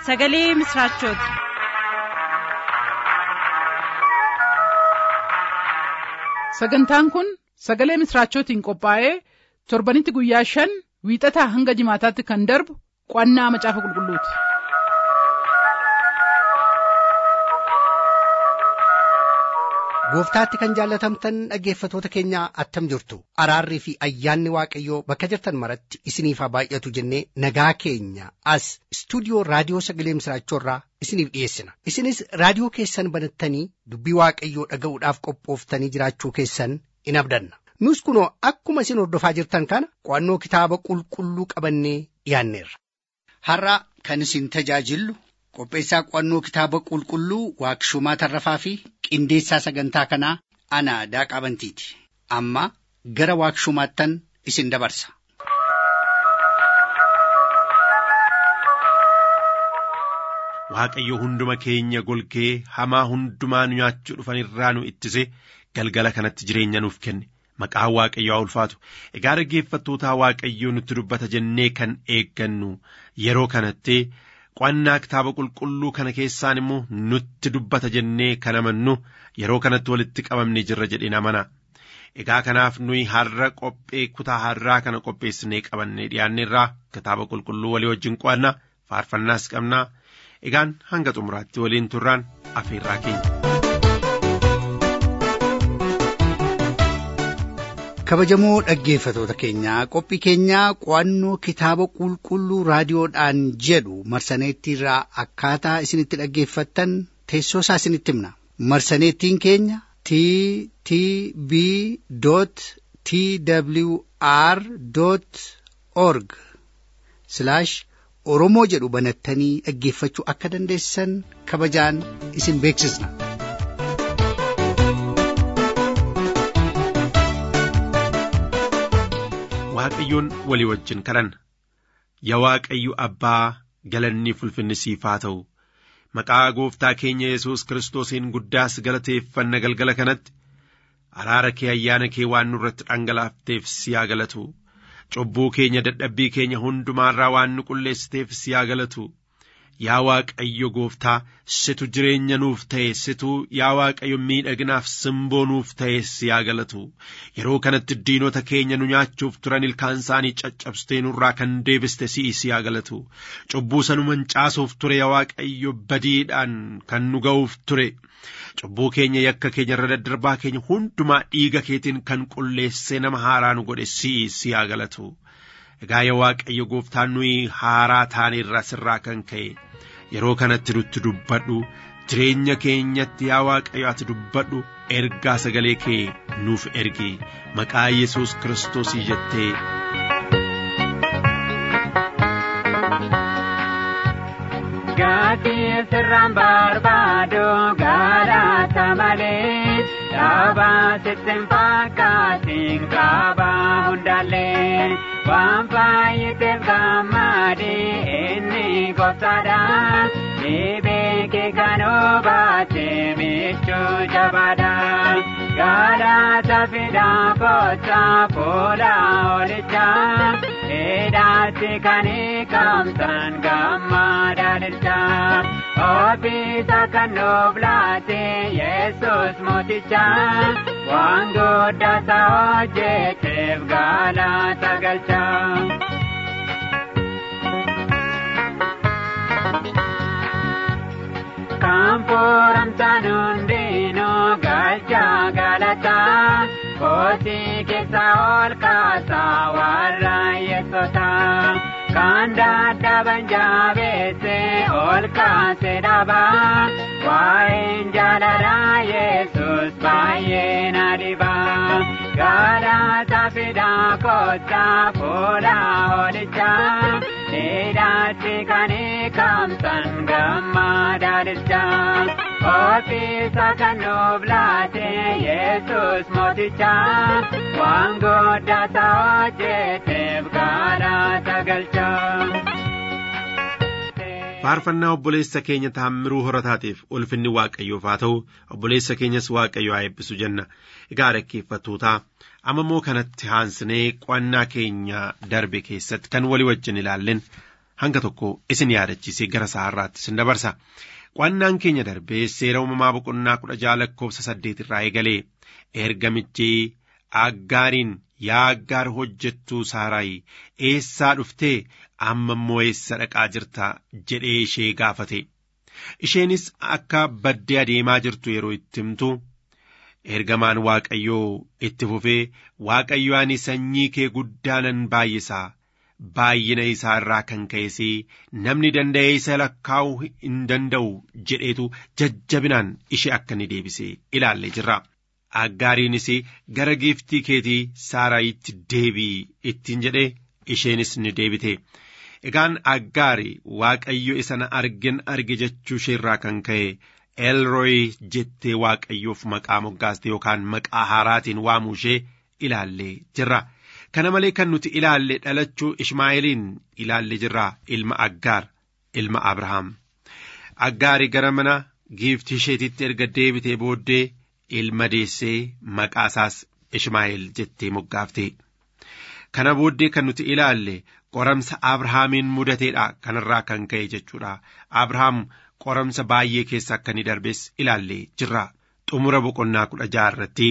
sagalee misiraachooti. sagantaan kun sagalee misiraachootiin qophaa'ee torbanitti guyyaa shan wiixataa hanga jimaataatti kan darbu qo'annaa macaafa qulqulluuti. gooftaatti kan jaallatamtan dhaggeeffatoota keenya attam jirtu araarrii fi ayyaanni waaqayyoo bakka jirtan maratti isiniif haa baay'atu jennee nagaa keenya as istuudiyoo raadiyoo sagalee misiraachoorraa isiniif dhiyeessina isinis raadiyoo keessan banattanii dubbii waaqayyoo dhaga'uudhaaf qophooftanii jiraachuu keessan in abdanna nus kunoo akkuma isin hordofaa jirtan kana qo'annoo kitaaba qulqulluu qabannee dhiyaanneerra. har'a kan isin tajaajillu qopheessaa qo'annoo kitaaba qulqulluu waaqshumaa tarrafaa fi qindeessaa sagantaa kanaa ana daaqaa bantiiti amma gara waaqshumaattan isin dabarsa. Waaqayyo hunduma keenya golgee hamaa hundumaa nu nyaachuu dhufan irraa nu ittise galgala kanatti jireenya nuuf kenne maqaan waaqayyo haa ulfaatu egaa dhaggeeffattootaa waaqayyo nutti dubbata jennee kan eeggannu yeroo kanatti qo'annaa kitaaba qulqulluu kana keessaan immoo nutti dubbata jennee kan amannu yeroo kanatti walitti qabamne jirra jedheen amana egaa kanaaf nuyi har'a qophee kutaa har'aa kana qopheessinee qabannee dhiyaanneerraa kitaaba qulqulluu walii wajjin qo'annaa faarfannaas qabnaa egaan hanga xumuraatti waliin turraan afeerraa keenya. kabajamoo dhaggeeffatoota keenyaa qophii keenyaa qo'annoo kitaaba qulqulluu raadiyoodhaan jedhu marsaneettiirraa akkaataa isinitti dhaggeeffattan teessoo isaa isinitti himna marsaneettiin keenya t t b t w r org oromoo jedhu banattanii dhaggeeffachuu akka dandeessan kabajaan isin beeksisna. Waaqayyoon walii wajjin kadhanna yaa Waaqayyo abbaa galanni ulfinni siif haa ta'u maqaa gooftaa keenya Yesuus kiristoosiin guddaas galateeffanna galgala kanatti araara kee ayyaana kee waan nurratti dhangalaafteef si haa galatu cubbuu keenya dadhabbii keenya hundumaarraa waan nu qulleessiteef si haa galatu yaa Waaqayyo gooftaa situ jireenya nuuf ta'e situ yaa Waaqayyo miidhaginaaf simboo nuuf ta'e si haa galatu yeroo kanatti diinota keenya nu nyaachuuf turan ilkaan isaanii caccabsitee nurraa kan deebiste si'i si haa galatu cubbuu sanuma mancaasuuf ture yaa Waaqayyo badiidhaan kan nu ga'uuf ture cubbuu keenya yakka keenya irra daddarbaa keenya hundumaa dhiiga keetiin kan qulleessee nama haaraa nu godhe si'i si haa galatu egaa yaa Waaqayyo gooftaan nuyi haaraa taaneerraa sirraa kan ka'e yeroo kanatti nutti dubbadhu jireenya keenyatti yaa Waaqayyo ati dubbadhu ergaa sagalee kee nuuf ergi maqaa Yesuus kiristoosii jettee. Gaatii sirraan barbaadu galata malee dhaabaa sittin fakkaatiin qaba hundaallee waan fayyiteef gammadee inni gooftaadha dhibee kee kan obaate michuu jabaadha galata fidaa kottaa fuula olichaa hidhaatti kan hiikamtan gammada dircha ofiisa kan nuuf laate yesus mooticha waan guddaa hojjeteef galata galcha. Kan furamtan hundinuu galcha galata kootii keessa ol kaasaa warra yeessota kan dadhaban jabeesse ol kaase dhaba waa'een jaalala yesus baay'ee na dhiba galata fidaa kottaa fuula olicha hidhaatti kan hiikamtan gammada dircha ofiisa kan nuuf laate yesus mooticha waan guddaa hojjeteef galata galcha. faarfannaa obboleessa keenya taammiruu horataatiif ulfinni waaqayyoof haa ta'u obboleessa keenyas waaqayyo haa eebbisu jenna egaa dhaggeeffattootaa amma immoo kanatti haansinee qo'annaa keenya darbe keessatti kan walii wajjin ilaallen hanga tokko isin yaadachiisee gara saarraatti isin dabarsa. Qo'annaan keenya darbee seera uumamaa boqonnaa kudha jaha lakkoofsa saddeet irraa eegalee ergamichi aggaariin yaa aggaar hojjettuu saaraayi eessaa dhuftee amma immoo eessa dhaqaa jirta jedhee ishee gaafate. Isheenis akka baddee adeemaa jirtu yeroo itti himtu ergamaan Waaqayyoo itti fufee Waaqayyo ani sanyii kee guddaa nan baay'isaa baay'ina isaa irraa kan ka'es namni danda'ee isa lakkaa'uu hin danda'u jedheetu jajjabinaan ishee akka ni deebise ilaallee jirra. Aggaariinis gara giiftii keetii saaraayitti deebii ittiin jedhe isheenis ni deebite. Egaan aggaari Waaqayyo isa na argin arge jechuu isheerraa kan ka'e Elroy jettee Waaqayyoof maqaa moggaaste yookaan maqaa haaraatiin waamuu ishee ilaallee jirra. Kana malee kan nuti ilaalle dhalachuu Ishmaa'eeliin ilaalle jirra ilma Aggaar ilma Abrahaam. Aggaari gara mana giiftii isheetitti erga deebitee booddee ilma deessee maqaa isaas Ishmaa'eel jettee moggaafte. Kana booddee kan nuti ilaalle qoramsa Abrahaamiin mudateedha kanarraa kan ka'e jechuudha. Abrahaam qoramsa baay'ee keessa akka ni darbes ilaallee jirra. Xumura boqonnaa kudha jaha irratti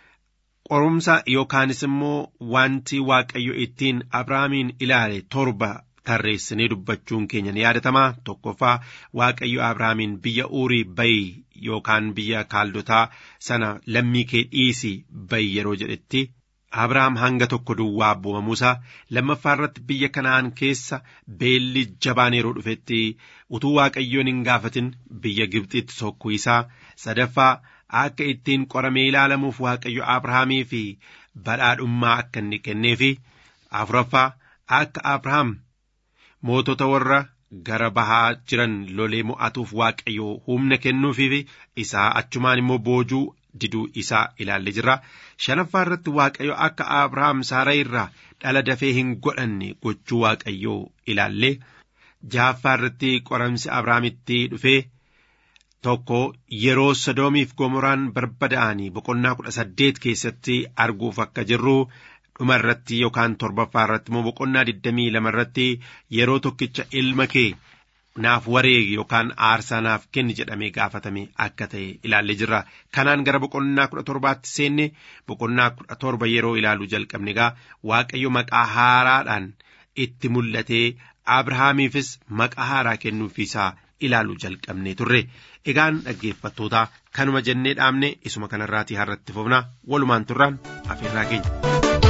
qorumsa yookaanis immoo wanti Waaqayyo ittiin Abrahaamiin ilaale torba tarreessinee dubbachuun keenya ni yaadatama. Tokkoffaa Waaqayyo Abrahaamiin biyya uurii bayi yookaan biyya kaaldotaa sana lammii kee dhiisi bayi yeroo jedhetti Abrahaam hanga tokko duwwaa abboomamuusaa lammaffaa irratti biyya kanaan keessa beelli jabaan yeroo dhufetti utuu waaqayyoon hin gaafatin biyya Gibxitti sokkuu isaa sadaffaa akka ittiin qoramee ilaalamuuf waaqayyo Abrahaamii fi badhaadhummaa akka inni kenneefi afuraffaa akka Abrahaam mootota warra gara bahaa jiran lolee mo'atuuf waaqayyo humna kennuufi isaa achumaan immoo boojuu diduu isaa ilaalle jirra shanaffaa irratti waaqayyo akka abrahaam saara irraa dhala dafee hin godhanne gochuu waaqayyoo ilaalle jahaffaa irratti qoramsi abrahaamitti dhufee tokko yeroo sodoomiif gomoraan barbadaa'anii boqonnaa kudha saddeet keessatti arguuf akka jirru dhuma irratti yookaan torbaffaa irratti immoo boqonnaa digdamii lama irratti yeroo tokkicha ilma kee naaf wareegi yookaan aarsaa naaf kenni jedhamee gaafatame akka ta'e ilaallee jirra. Kanaan gara boqonnaa kudha torbaatti seenne boqonnaa kudha torba yeroo ilaaluu jalqabne egaa Waaqayyo maqaa haaraadhaan itti mul'atee Abrahaamiifis maqaa haaraa kennuufiisaa ilaaluu jalqabne turre. Egaan dhaggeeffattoota kanuma jennee dhaabne isuma kanarraatii har'atti fufna walumaan turraan afeerraa keenya.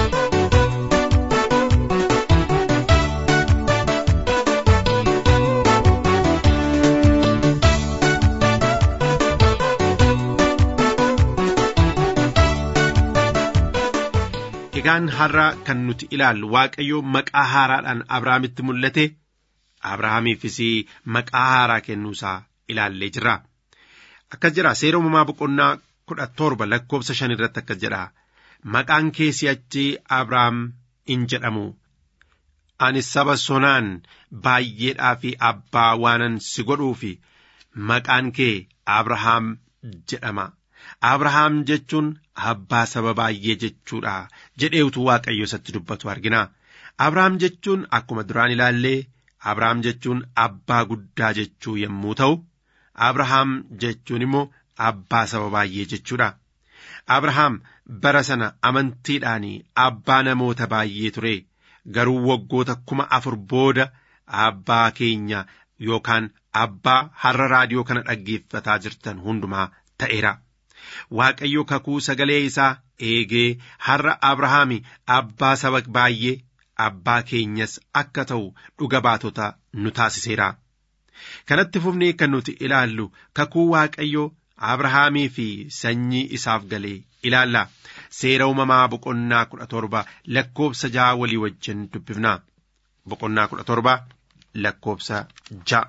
Egaan har'a kan nuti ilaallu Waaqayyo maqaa haaraadhaan Abrahaamitti mul'ate Abrahaamiifis maqaa haaraa kennuusaa ilaallee jirra. Akkas jira seera uumamaa boqonnaa kudha torba lakkoofsa shan irratti akkas jedha. Maqaan kee si'achi Abrahaam in jedhamu. Ani saba sonaan baay'eedhaa fi abbaa waanan si godhuufi maqaan kee Abrahaam jedhama. Abrahaam jechuun abbaa saba baay'ee jechuudha jedhee utuu Waaqayyo isatti dubbatu argina. Abrahaam jechuun akkuma duraan ilaallee Abrahaam jechuun abbaa guddaa jechuu yommuu ta'u, Abrahaam jechuun immoo abbaa saba baay'ee jechuudha. Abrahaam bara sana amantiidhaan abbaa namoota baay'ee ture. Garuu waggoota kuma afur booda abbaa keenya yookaan abbaa har'a raadiyoo kana dhaggeeffataa jirtan hundumaa ta'eera. Waaqayyo kakuu sagalee isaa eegee har'a Abrahaami abbaa saba baay'ee abbaa keenyas akka ta'u dhuga baatota nu taasiseera. Kanatti fufnee kan nuti ilaallu kakuu Waaqayyo Abrahaamii fi sanyii isaaf galee ilaalla. Seera uumamaa boqonnaa kudha torba lakkoofsa ja'a walii wajjin dubbifna. Boqonnaa kudha torba lakkoofsa ja'a.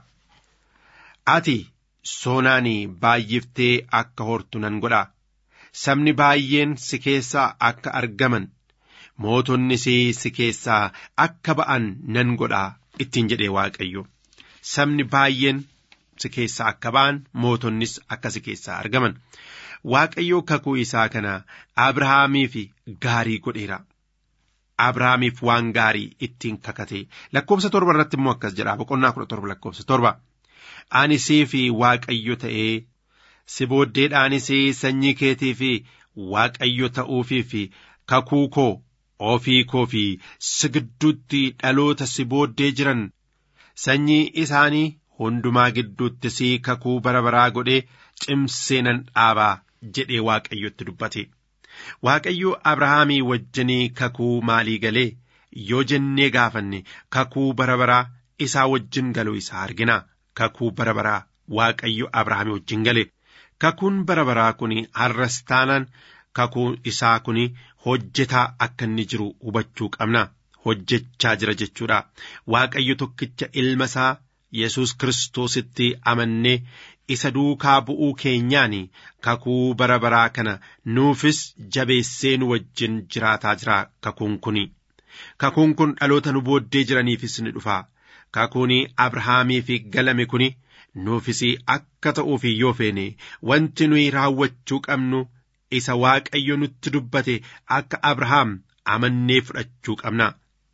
Ati soonaan baay'iftee akka hortu nan godha. Sabni baay'een si keessaa akka argaman, mootonnis si keessaa akka ba'an nan godha ittiin jedhee Waaqayyo. Sabni baay'een si keessaa akka ba'an, mootonnis akka si keessaa argaman. Waaqayyo kakuu isaa kana Abrahaamiif gaarii godheera. Abrahaamiif waan gaarii ittiin kakate lakkoofsa torba irratti immoo akkas jedha boqonnaa kudha torba lakkoofsa torba ani siif waaqayyo ta'ee si booddeedhaanis sanyii keetii fi waaqayyo ta'uufii fi kakuu koo ofii koo fi si gidduutti dhaloota si booddee jiran sanyii isaanii hundumaa gidduuttis kakuu bara baraa godhee cimsee nan dhaabaa jedhee waaqayyotti dubbate. Waaqayyo Abrahaamii wajjinii kakuu maalii galee yoo jennee gaafanne kakuu bara baraa isaa wajjin galuu isaa argina. Kakuu bara baraa Waaqayyo Abrahaamii wajjin gale. Kakuun bara baraa kun har'as taanaan kakuu isaa kun hojjetaa akka inni jiru hubachuu qabna. Hojjechaa jira jechuudha. Waaqayyo tokkicha ilma isaa Yesuus Kiristoositti amannee isa duukaa bu'uu keenyaan kakuu bara baraa kana nuufis jabeessee nu wajjin jiraataa jira kakuun kun. Kakuun kun dhaloota nu booddee jiraniifis ni dhufa. Kakuun Abrahaamiif galame kun nuufis akka ta'uuf yoo feene wanti nuyi raawwachuu qabnu isa Waaqayyo nutti dubbate akka Abrahaam amannee fudhachuu qabna.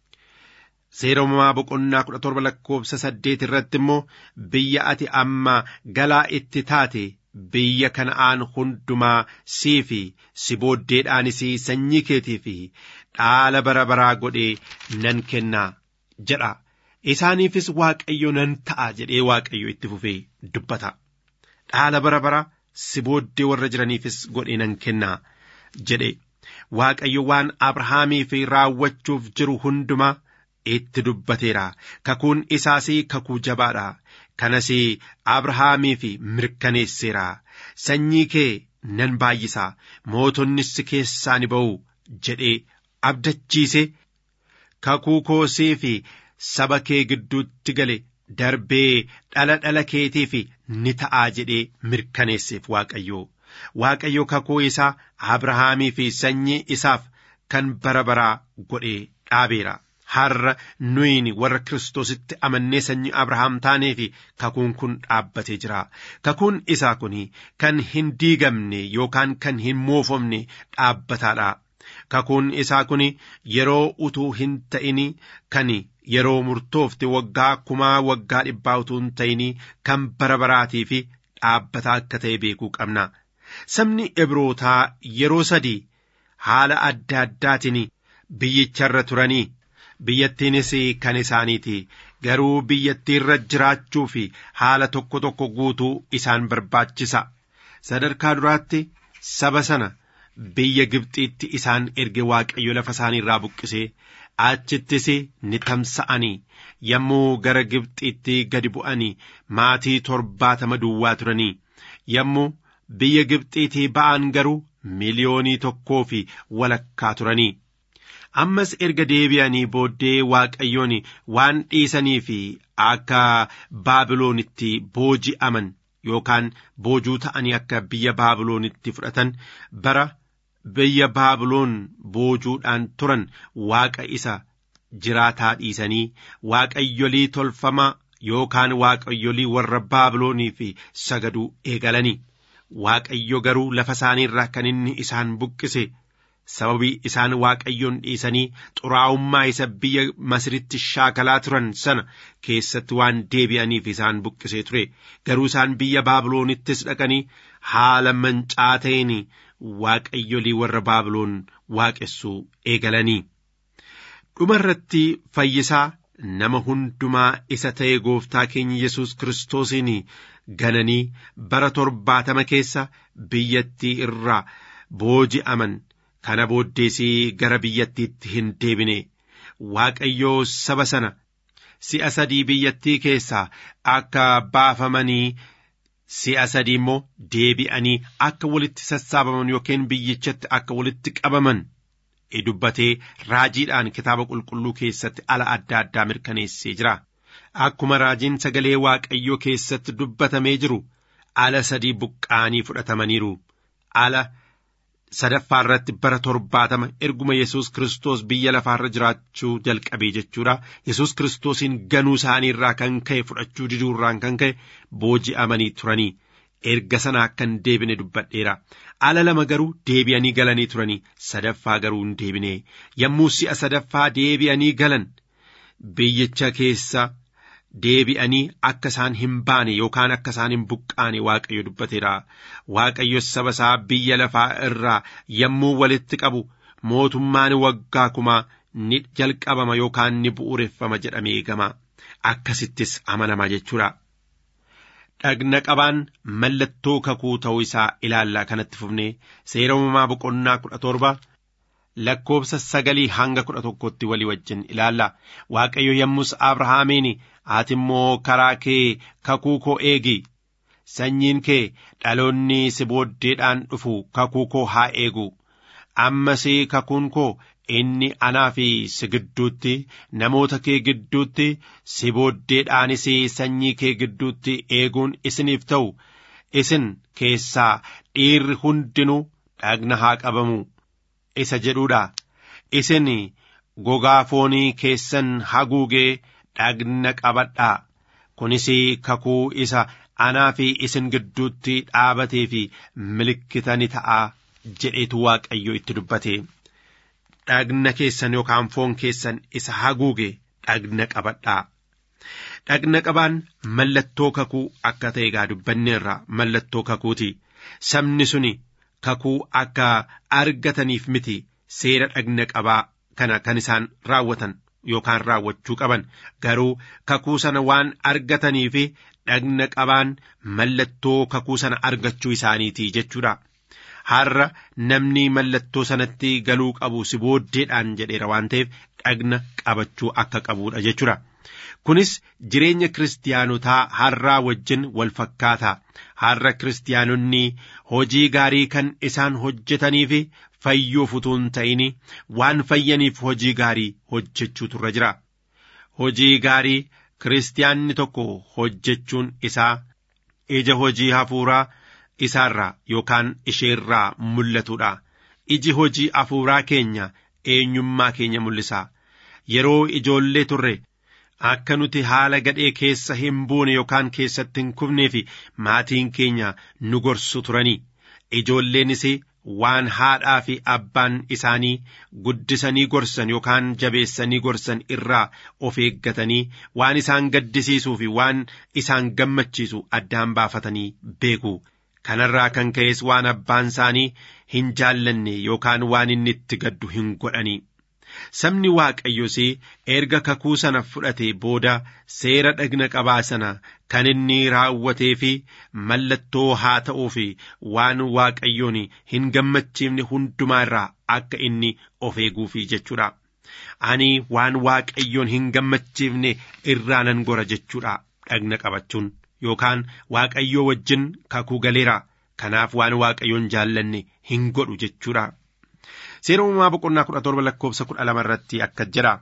Seera uumamaa boqonnaa kudha torba lakkoofsa saddeet irratti immoo biyya ati amma galaa itti taate biyya kana'aan hundumaa sii fi si booddeedhaanis sanyii keetii fi dhaala bara baraa godhee nan kennaa jedha. Isaaniifis Waaqayyo nan ta'a jedhee Waaqayyo itti fufee dubbata. Dhaala bara baraa si booddee warra jiraniifis godhee nan kennaa jedhe. Waaqayyo waan Abrahaamiif raawwachuuf jiru hundumaa. itti dubbateera kakuun isaas kakuu jabaadha kanas abrahaamiif mirkaneesseera sanyii kee nan baay'isa mootonnis keessaa ni ba'u jedhee abdachiise kakuu koosii fi saba kee gidduutti gale darbee dhala dhala keetiif ni ta'aa jedhee mirkaneesseef waaqayyo waaqayyo kakuu isaa abrahaamii fi sanyii isaaf kan bara baraa godhee dhaabeera. har'a nuyin warra kiristoositti amannee sanyii abrahaam taanee fi kakuun kun dhaabbatee jira kakuun isaa kun kan hin diigamne yookaan kan hin moofomne dhaabbataadha kakuun isaa kun yeroo utuu hin ta'in kan yeroo murtoofte waggaa kumaa waggaa dhibbaa utuu hin ta'in kan bara baraatii fi dhaabbataa akka ta'e beekuu qabna sabni ibrootaa yeroo sadii haala adda addaatiin biyyicharra turanii biyyattiinis kan isaaniiti garuu biyyattii irra jiraachuu fi haala tokko tokko guutuu isaan barbaachisa sadarkaa duraatti saba sana biyya Gibxiitti isaan erge waaqayyo lafa isaanii irraa buqqisee achittis ni tamsa'anii yommuu gara Gibxiitti gadi bu'anii maatii torbaatama duwwaa turanii yommuu biyya Gibxiitii ba'an garuu miliyoonii tokkoo fi walakkaa turanii. ammas erga deebi'anii booddee waaqayyoon waan dhiisanii fi akka baabiloonitti booji'aman yookaan boojuu ta'anii akka biyya baabiloonitti fudhatan bara biyya baabiloon boojuudhaan turan waaqa isa jiraataa dhiisanii waaqayyolii tolfamaa yookaan waaqayyolii warra baabiloonii fi sagaduu eegalanii waaqayyo garuu lafa isaanii irraa kan inni isaan buqqise. sababii isaan waaqayyoon dhiisanii xuraa'ummaa isa biyya masiritti shaakalaa turan sana keessatti waan deebi'aniif isaan buqqisee ture garuu isaan biyya baabiloonittis dhaqanii haala mancaa ta'een waaqayyolii warra baabiloon waaqessuu eegalanii dhuma irratti fayyisaa nama hundumaa isa ta'e gooftaa keenya yesus kiristoosiin gananii bara torbaatama keessa biyyattii irraa booji'aman kana booddeesii gara biyyattiitti hin deebine waaqayyoo saba sana si'a sadii biyyattii keessaa akka baafamanii si'a sadii immoo deebi'anii akka walitti sassaabaman yookiin biyyichatti akka walitti qabaman dubbatee raajiidhaan kitaaba qulqulluu keessatti ala adda addaa mirkaneessee jira akkuma raajiin sagalee waaqayyoo keessatti dubbatamee jiru ala sadii buqqaanii fudhatamaniiru ala sadaffaa irratti bara torbaatama erguma yesus kiristoos biyya lafaarra jiraachuu jalqabee jechuudha yesus kiristoosiin ganuu isaanii irraa kan ka'e fudhachuu diduu irraan kan ka'e booji'amanii turanii erga sana akka hin deebine dubbadheera ala lama garuu deebi'anii galanii turanii sadaffaa garuu hin deebine yommuu si'a sadaffaa deebi'anii galan biyyicha keessa deebi'anii akka isaan hin baane yookaan akka isaan hin buqqaane waaqayyo dubbateera waaqayyo saba isaa biyya lafaa irraa yommuu walitti qabu mootummaan waggaa kumaa ni jalqabama yookaan ni bu'uureffama jedhamee eegama akkasittis amanama jechuudha. dhagna qabaan mallattoo kakuu ta'uu isaa ilaallaa kanatti fufnee seera uumamaa boqonnaa kudha torba lakkoobsa sagalii hanga kudha tokkotti walii wajjin ilaalla waaqayyo yommus abrahaamiin ati immoo karaa kee kakuu koo eegi sanyiin kee dhaloonni si booddeedhaan dhufu kakuu koo haa eegu ammas kakuun koo inni anaa fi si gidduutti namoota kee gidduutti si booddeedhaanis sanyii kee gidduutti eeguun isiniif ta'u isin keessaa dhiirri hundinuu dhagna haa qabamu isa jedhuudha isin gogaa foonii keessan haguugee dhagna qabadhaa kunis kakuu isa anaa fi isin gidduutti dhaabatee fi milikkita ni ta'a jedheetu waaqayyo itti dubbate. dhagna keessan yookaan foon keessan isa haguuge dhagna qabadhaa. Dhagna qabaan mallattoo kakuu akka ta'e egaa dubbanneerra mallattoo kakuuti. Sabni suni kakuu akka argataniif miti seera dhagna qabaa kana kan isaan raawwatan yookaan raawwachuu qaban garuu kakuu sana waan argataniif dhagna qabaan mallattoo kakuu sana argachuu isaaniiti jechuudha. har'a namni mallattoo sanatti galuu qabu si booddeedhaan jedheera waan ta'eef dhagna qabachuu akka qabuudha jechuudha. Kunis jireenya kiristaanotaa har'aa wajjin wal fakkaata. Har'a kiristaanonni hojii gaarii kan isaan hojjetanii fi fayyuuf utuu hin ta'in waan fayyaniif hojii gaarii hojjechuutu irra jira. Hojii gaarii kiristaanni tokko hojjechuun isaa ija hojii hafuuraa. isaarraa yookaan isheerraa mul'atudha. Iji hojii hafuuraa keenya eenyummaa keenya mul'isa. Yeroo ijoollee turre akka nuti haala gadhee keessa hin buune yookaan keessatti hin kufnee fi maatiin keenya nu gorsu turani. Ijoolleenis waan haadhaa fi abbaan isaanii guddisanii gorsan yookaan jabeessanii gorsan irraa of eeggatanii waan isaan gaddisiisuu fi waan isaan gammachiisu addaan baafatanii beeku. kanarraa kan ka'es waan abbaan isaanii hin jaallanne yookaan waan inni itti gaddu hin godhani. Sabni Waaqayyos erga kakuu sana fudhate booda seera dhagna qabaa sana kan inni raawwatee fi mallattoo haa ta'uu fi waan Waaqayyoon hin gammachiifne hundumaa irraa akka inni of eeguufi jechuudha. Ani waan Waaqayyoon hin gammachiifne irraa nan gora jechuudha dhagna qabachuun. yookaan waaqayyoo wajjin kakuu galeera kanaaf waan waaqayyoon jaallanne hin godhu jechuudha. Seera uumamaa boqonnaa kudha torba lakkoofsa kudha lama irratti akka jira.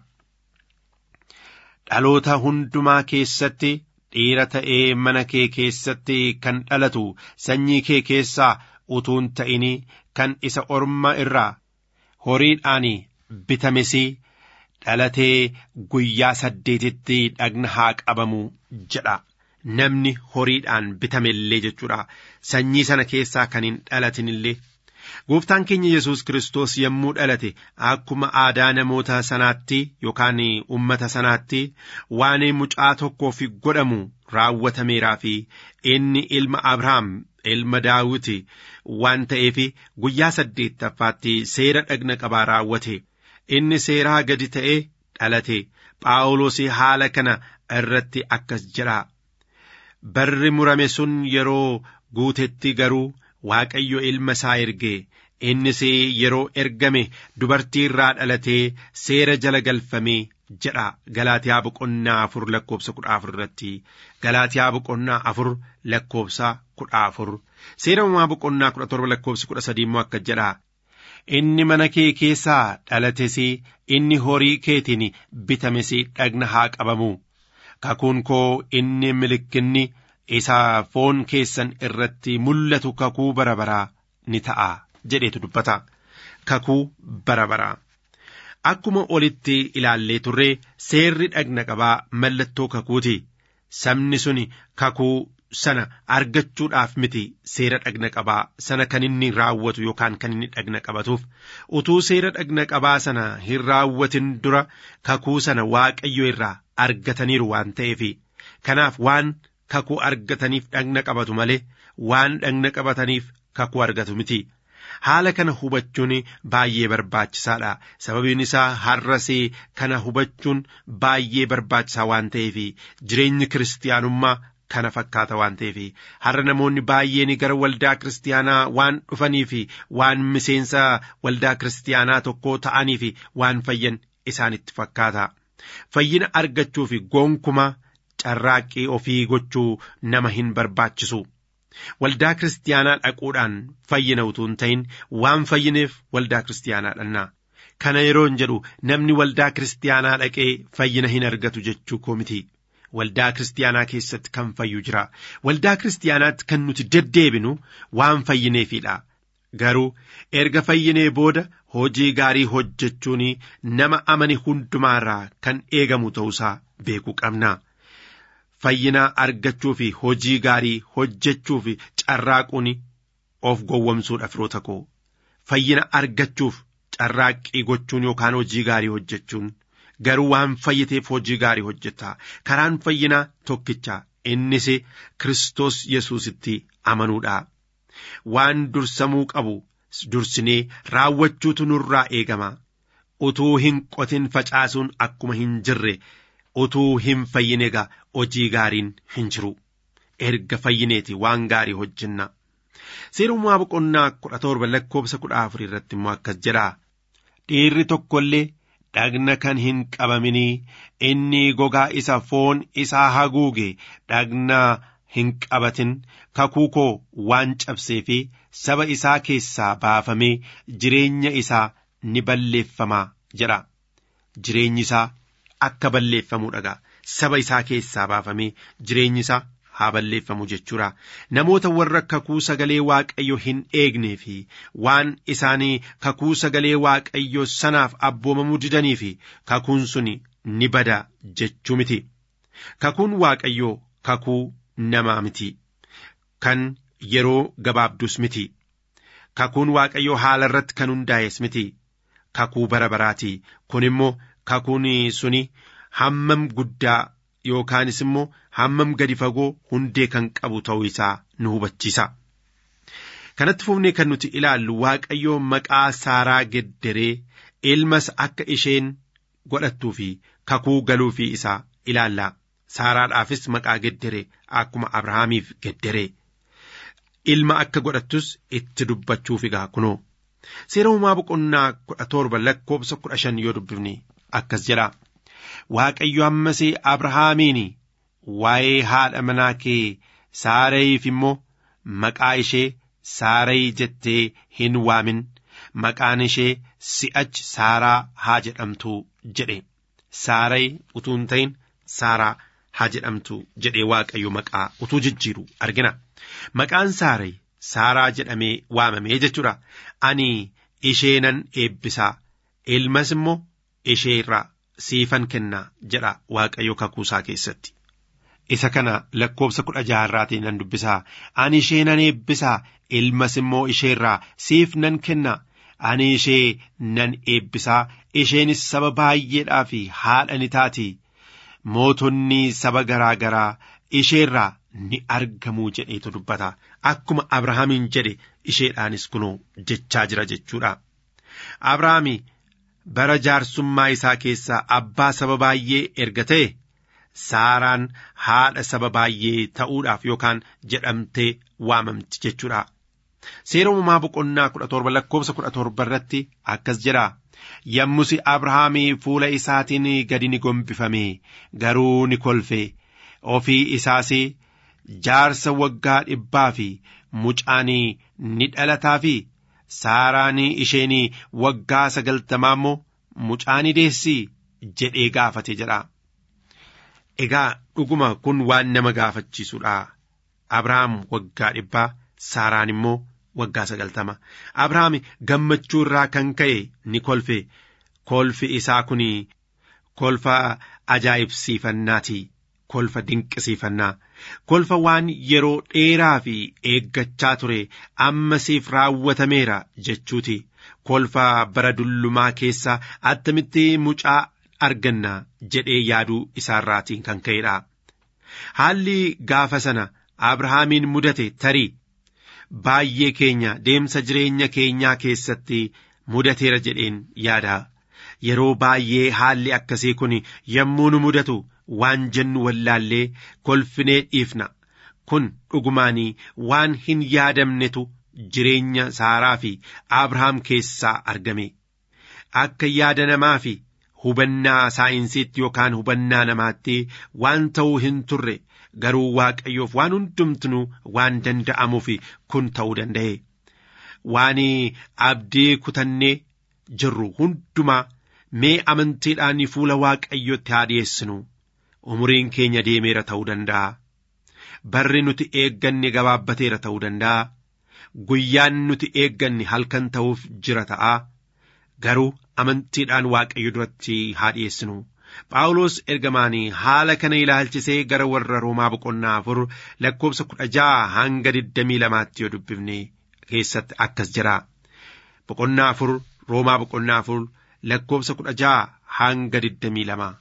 Dhaloota hundumaa keessatti dhiira ta'ee mana kee keessatti kan dhalatu sanyii kee keessaa utuun ta'in kan isa orma irraa horiidhaan bitames dhalatee guyyaa saddeetitti dhagna haa qabamu jedha. namni horiidhaan bitame illee jechuudha sanyii sana keessaa kan hin dhalatin illee gooftaan keenya yesus kiristoos yommuu dhalate akkuma aadaa namoota sanaatti yookaan ummata sanaatti waan mucaa tokkoof godhamu raawwatameeraa fi inni ilma abrahaam ilma daawiti waan ta'eef guyyaa saddeettaffaatti seera dhagna qabaa raawwate inni seeraa gadi ta'ee dhalate phaawulos haala kana irratti akkas jedha. barri murame sun yeroo guutetti garuu waaqayyo ilma isaa erge innis yeroo ergame dubartii irraa dhalatee seera jala galfame jedha galaatiyaa boqonnaa afur lakkoobsa kudha afur irratti galaatiyaa boqonnaa afur lakkoobsa kudha afur seera uumaa boqonnaa kudha torba lakkoobsi kudha sadii immoo akka jedha inni mana kee keessaa dhalates inni horii keetiin bitames dhagna haa qabamu. kakuun koo inni milikinni isa foon keessan irratti mul'atu kakuu bara baraa ni ta'a jedheetu dubbata kakuu bara baraa. Akkuma olitti ilaallee turree seerri dhagna qabaa mallattoo kakuuti. sabni sun kakuu sana argachuudhaaf miti seera dhagna qabaa sana kan inni raawwatu yookaan kan inni dhagna qabatuuf utuu seera dhagna qabaa sana hin raawwatin dura kakuu sana waaqayyo irraa argataniiru waan ta'eef kanaaf waan kakuu argataniif dhagna qabatu malee waan dhagna qabataniif kakuu argatu miti. Haala kana hubachuun baay'ee barbaachisaadha. Sababiin isaa har'asee kana hubachuun baay'ee barbaachisaa waan ta'eef jireenyi kiristaanummaa kana fakkaata waan ta'eef har'a namoonni baay'een gara waldaa kiristaanaa waan dhufanii fi waan miseensa waldaa kiristaanaa tokkoo ta'anii fi waan fayyan isaanitti fakkaata. Fayyina argachuuf gonkumaa carraaqqii ofii gochuu nama hin barbaachisu. Waldaa kiristaanaa dhaquudhaan fayyina utuu hin ta'in waan fayyineef waldaa kiristaanaa dhannaa. Kana yeroon jedhu namni waldaa kiristaanaa dhaqee fayyina hin argatu jechuu koo miti. Waldaa kiristaanaa keessatti kan fayyu jira. Waldaa kiristaanaatti kan nuti deddeebinu waan fayyineefidha. Garuu erga fayyinee booda hojii gaarii hojjechuun nama amane hundumaarraa kan eegamu ta'uusaa beekuu qabna. Fayyina argachuu fi hojii gaarii hojjechuu fi carraaquun of gowwomsuudha firoota koo. Fayyina argachuuf carraaqqii gochuun yookaan hojii gaarii hojjechuun garuu waan fayyiteef hojii gaarii hojjeta. Karaan fayyinaa tokkicha innis Kiristoos Yesuusitti amanuudha. Waan dursamuu qabu dursinee raawwachuutu nurraa eegama. Utuu hin qotin facaasuun akkuma hin jirre. utuu hin fayyine egaa hojii gaariin hin jiru erga fayyineeti waan gaarii hojjenna seerummaa boqonnaa kudha torba lakkoofsa kudha afur irratti immoo akkas jedha dhiirri tokko illee dhagna kan hin qabaminii inni gogaa isa foon isaa haguuge dhagna hin qabatin kakuu koo waan cabsee fi saba isaa keessaa baafamee jireenya isaa ni balleeffamaa jedha jireenyi isaa akka balleeffamu dhagaa saba isaa keessaa baafamee jireenyi isaa haa balleeffamu jechuudha namoota warra kakuu sagalee waaqayyo hin eegnee fi waan isaanii kakuu sagalee waaqayyo sanaaf abboomamuu didanii fi kakuun sun ni bada jechuu miti kakuun waaqayyoo kakuu namaa miti kan yeroo gabaabdus miti kakuun waaqayyoo haala irratti kan hundaa'es miti kakuu bara baraati kun immoo kakuun suni hammam guddaa yookaanis immoo hammam gadi fagoo hundee kan qabu ta'uu isaa nu hubachiisa. Kanatti fufnee kan nuti ilaallu Waaqayyoo maqaa Saaraa gedderee ilmas akka isheen godhattuu fi kakuu galuu fi isaa ilaalla. Saaraadhaafis maqaa gedderee akkuma Abrahaamiif gedderee. Ilma akka godhattus itti dubbachuuf egaa kunoo. Seera uumaa boqonnaa kudha torba lakkoofsa kudha shan yoo dubbifne akkas jedha. Waaqayyo ammas Abrahaamiin waa'ee haadha manaa kee Saarayiif immoo maqaa ishee Saarayi jettee hin waamin maqaan ishee si'achi Saaraa haa jedhamtu jedhe. Saarayi utuu hin ta'in Saaraa haa jedhamtu jedhee Waaqayyo maqaa utuu jijjiiru argina. Maqaan Saarayi Saaraa jedhamee waamamee jechuudha. Ani ishee nan eebbisaa ilmas immoo ishee irraa siifan kennaa jedha Waaqayyo kakuusaa keessatti. Isa kana lakkoofsa kudha jaharraatiin nan dubbisaa. Ani ishee nan eebbisaa ilmas immoo ishee irraa siif nan kennaa. Ani ishee nan eebbisaa isheenis saba baay'eedhaa fi haadha ni taati. Mootonni saba garaa garaa ishee irraa ni argamuu jedheetu dubbata. Akkuma Abrahaamiin jedhe isheedhaanis kunoo jechaa jira jechuudha. Abrahaami bara jaarsummaa isaa keessaa abbaa saba baay'ee erga ta'e Saaraan haadha saba baay'ee ta'uudhaaf yookaan jedhamtee waamamti jechuudha. Seera uumamaa boqonnaa kudha torba lakkoofsa kudha torba irratti akkas jedha. Yommus Abrahaamii fuula isaatiin gadi ni gombifame garuu ni kolfe ofii isaas jaarsa waggaa dhibbaa fi mucaanii ni dhalataa fi Saaraan isheen waggaa sagaltamaa immoo mucaanii deessi jedhee gaafate jedha. Egaa dhuguma kun waan nama gaafachiisudha. Abrahaam waggaa dhibbaa Saaraan immoo waggaa sagaltama. Abrahaam gammachuu irraa kan ka'e ni kolfe. Kolfi isaa kun kolfa ajaa'ibsiifannaati. kolfa dinqisiifannaa kolfa waan yeroo dheeraa fi eeggachaa ture ammasiif raawwatameera jechuuti kolfa bara dullumaa keessa attamitti mucaa arganna jedhee yaaduu isaarraatiin kan ka'edha. Haalli gaafa sana Abrahaamiin mudate tarii baay'ee keenya deemsa jireenya keenyaa keessatti mudateera jedheen yaada. Yeroo baay'ee haalli akkasii kun yommuu nu mudatu waan jennu wallaallee kolfinee dhiifna. Kun dhugumaanii waan hin yaadamnetu jireenya Saaraa fi Abrahaam keessaa argame. Akka yaada namaa fi hubannaa saayinsiitti yookaan hubannaa namaatti waan ta'uu hin turre garuu waaqayyoof waan hundumtuu waan danda'amuuf kun ta'uu danda'e. Waan abdii kutannee jirru hundumaa mee amantiidhaan fuula waaqayyootti haa dhiyeessinu. Umuriin keenya deemeera ta'uu danda'a. Barri nuti eegganne gabaabbateera ta'uu danda'a. Guyyaan nuti eegganne halkan ta'uuf jira ta'a. Garuu amantiidhaan waaqayyo duratti haa dhiyeessinu. Phaawulos ergamaanii haala kana ilaalchisee gara warra Roomaa boqonnaa afur lakkoofsa kudha ja'a hanga digdamii lamaatti yoo dubbifne keessatti akkas jira. Boqonnaa afur Roomaa boqonnaa afur lakkoofsa kudha ja'a hanga digdamii lama.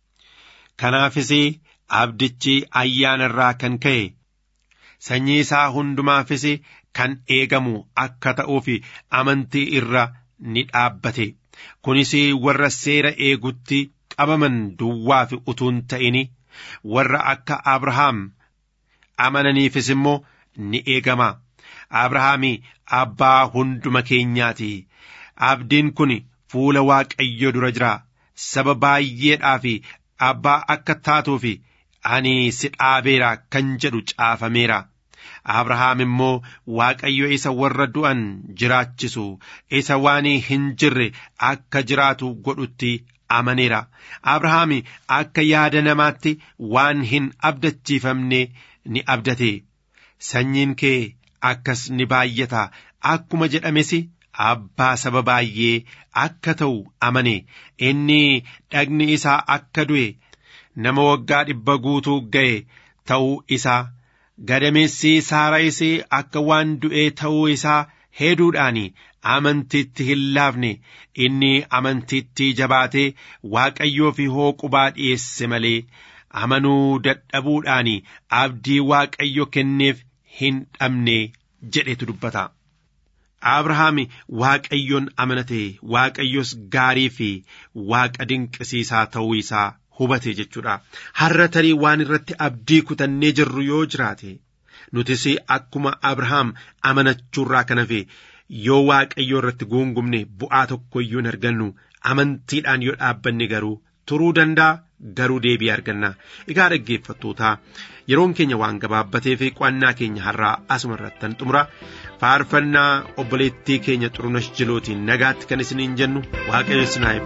Kanaafis abdichi ayyaana irraa kan ka'e sanyii isaa hundumaafis kan eegamu akka ta'uuf amantii irra ni dhaabbate. Kunis warra seera eegutti qabaman duwwaaf utuun ta'ini warra akka Abrahaam amananiifis immoo ni eegama. Abrahaami abbaa hunduma keenyaati. Abdiin kun fuula Waaqayyo dura jira. Saba baay'eedhaaf abbaa akka taatuuf ani si dhaabeera kan jedhu caafameera. Abrahaam immoo Waaqayyo isa warra du'an jiraachisu isa waan hin jirre akka jiraatu godhutti amaneera. Abrahaam akka yaada namaatti waan hin abdachiifamne ni abdate. Sanyiin kee akkas ni baay'ata akkuma jedhames abbaa saba baay'ee akka ta'u amane inni dhagni isaa akka du'e nama waggaa dhibba guutuu ga'e ta'uu isaa gadameessi saarayis akka waan du'ee ta'uu isaa heeduudhaan amantiitti hin laafne inni amantiitti jabaatee waaqayyoo fi hooqubaa dhiyeesse malee amanuu dadhabuudhaan abdii waaqayyo kenneef hin dhabne jedhetu dubbata. Abrahaam waaqayyoon amanate waaqayyos gaarii fi waaqa dinqisiisaa ta'uu isaa hubate jechuudha. Har'a tarii waan irratti abdii kutannee jirru yoo jiraate nutis akkuma Abrahaam amanachuurraa kan hafe yoo waaqayyoo irratti guungumne bu'aa tokko iyyuu hin argannu amantiidhaan yoo dhaabbanne garuu turuu danda'a garuu deebii arganna. Egaa dhaggeeffattootaa yeroon keenya waan gabaabbatee fi qo'annaa keenya har'aa asuma irrattan xumura faarfannaa obboleettii keenya xurunash jilootiin nagaatti kan isiniin jennu waaqayyo isin haa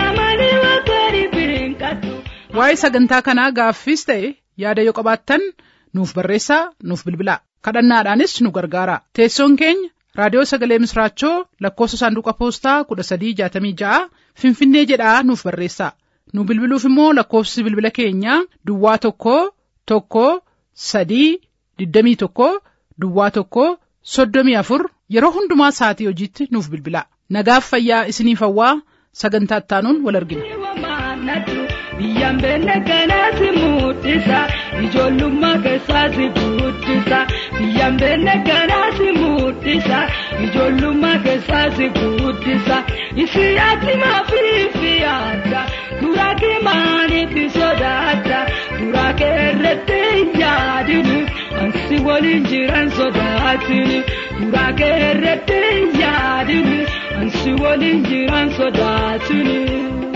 eebbisu. Waa'ee sagantaa kanaa gaaffiis ta'e yaada yoo qabaattan nuuf barreessaa nuuf bilbilaa kadhannaadhaanis nu gargaara teessoon keenya raadiyoo sagalee misraachoo lakkoofsa saanduqa poostaa kudha sadii jaatamii ja'a finfinnee jedhaa nuuf barreessaa nu bilbiluuf immoo lakkoofsi bilbila keenyaa duwwaa tokko tokko sadii digdamii tokko duwwaa tokko soddomii afur yeroo hundumaa sa'atii hojiitti nuuf bilbilaa nagaaf fayyaa isiniif hawwaa sagantaa ittaanuun wal argina. Biyyaan beekne kanaasi muudisa ijoollummaa keessaasi guddisa biyyaan beekne kanaasi muudisa ijoollummaa keessaasi guddisa isiyaati maafiifi yaada dura kee maaliifi sodaata dura kee irratti yaadini ansi waliin jiran sodaatini dura kee irratti yaadini ansi waliin jiran sodaatini.